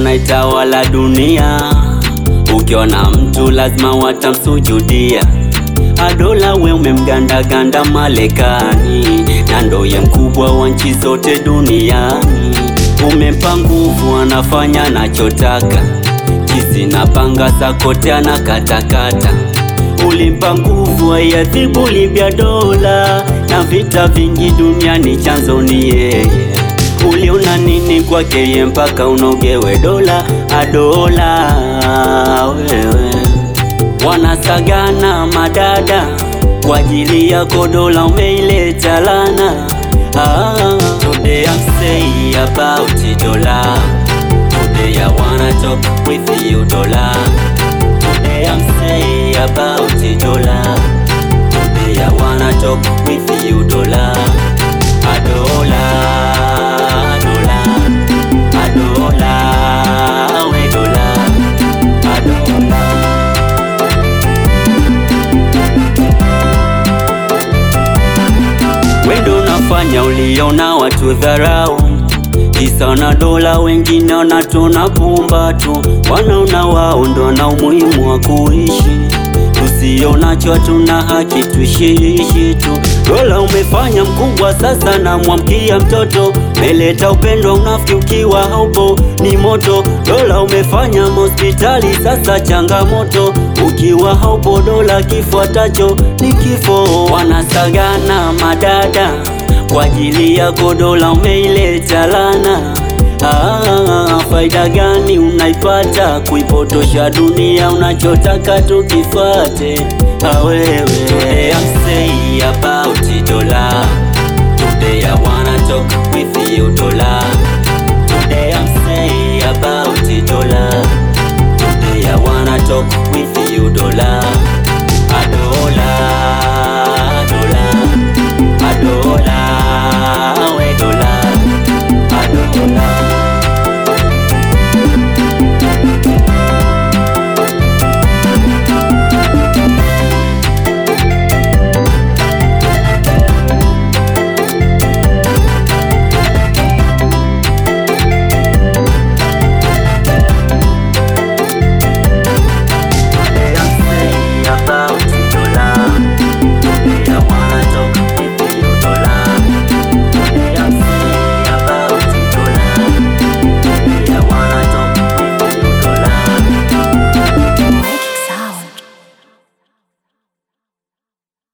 naitawala dunia. Ukiona mtu lazima watamsujudia. Adola we umemgandaganda Marekani, na ndoye mkubwa wa nchi zote duniani. Umempa nguvu, anafanya nachotaka, kisi na panga zakote anakatakata. Ulimpa nguvu, aiadhibu Libya dola, na vita vingi duniani chanzo ni yeye. Uliona nini kwake yeye mpaka unogewe dola adola wewe wanasagana madada kwa ajili yako, dola umeileta lana. Ah, today I'm say about it, dollar. Today I wanna talk with you, dollar. Today I'm say about it, dollar. Today I wanna talk with you, dollar. Adola, adola, adola, we dola, adola. Wendo unafanya uliona watu dharau, kisa na dola, wengine wanatona pumba tu, wanaona wao ndo na umuhimu wa kuishi. Tusionacho hatuna haki, tuishiishi tu. Dola umefanya mkubwa, sasa namwamkia mtoto, meleta upendo, unafiki ukiwa haupo ni moto. Dola umefanya hospitali, sasa changamoto, ukiwa haupo dola, kifuatacho ni kifo. Wanasagana madada kwa ajili yako, dola umeileta lana. Ah, faida gani unaipata kuipotosha dunia? Unachotaka tukifate awewe, I'm say about